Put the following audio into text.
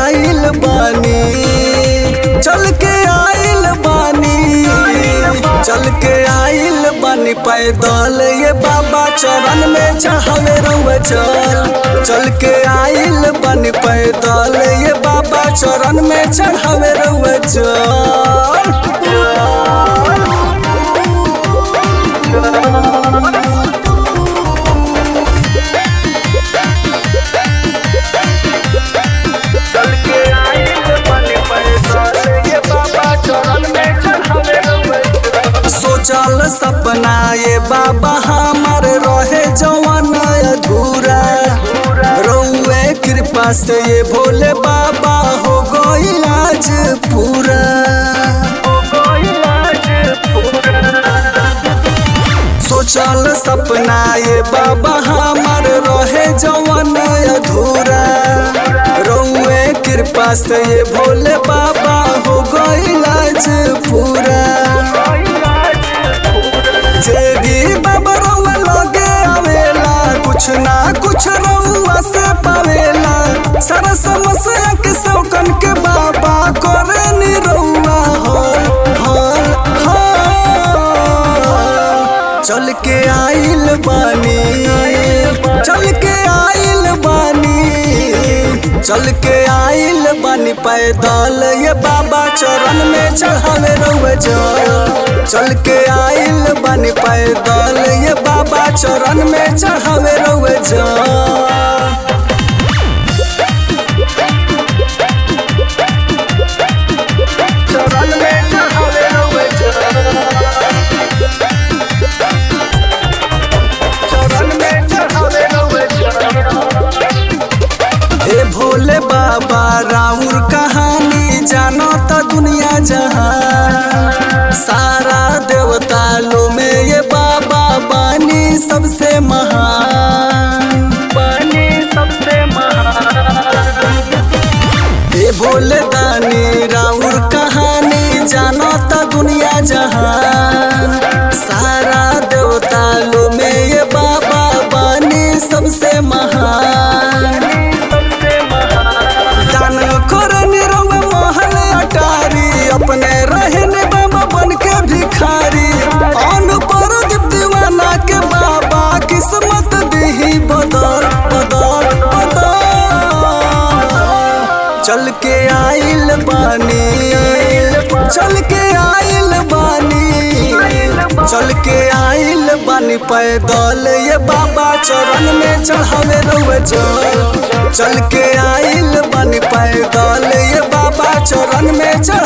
आइल बानी चल के आइल बानी चल के आइल बानी पैदल ये बाबा चरण में चाहवे रहुए चल चल के आइल बानी पैदल ये बाबा चरण में चढ़ावे रहुए चल के आइल बानी पैदल ये बाबा चरण में चढ़ावे रहुए सोचल सपना ये बाबा हमार रहे जवन अधूरा रउए कृपा से ये भोले बाबा हो गइल आज पूरा सोचल सपना ये बाबा हमार रहे जवन अधूरा रउए कृपा से ये भोले बाबा हो गइल आज पूरा जे भी बाबा रउआ लगे आवेला कुछ ना कुछ रउआ से पावेला सारा समस्या के सौकन के बाबा करे नी रउआ हल हल हल चल के आइल बानी चल के आइल बानी चल के आइल बानी पैदल ये बाबा चरण में चढ़ावे रहुए जल चल के आइल बानी पैदल ये बाबा चरण में चढ़ावे रहुए जल चरण में चढ़ावे रहुए चरण में चढ़ावे रहुए हे भोले बाबा राउर कहानी जानो त दुनिया जहां सारा देवता लो में ये बाबा बानी सबसे महान बानी सबसे महान हे भोले दानी राउर कहानी जानो त दुनिया जहान सारा देवता लो में ये बाबा बानी सबसे महान दान करन रंग महल अटारी अपने रहने बाबा बन के भिखारी अन पर दीवाना के बाबा किस्मत दही बदल बदल बदल चल के आइल बानी चल के आइल बानी चल के आइल बानी पैदल ये बाबा चरण में चढ़ावे रहुए चल चल के आइल बानी पैदल ये बाबा चरण में चढ़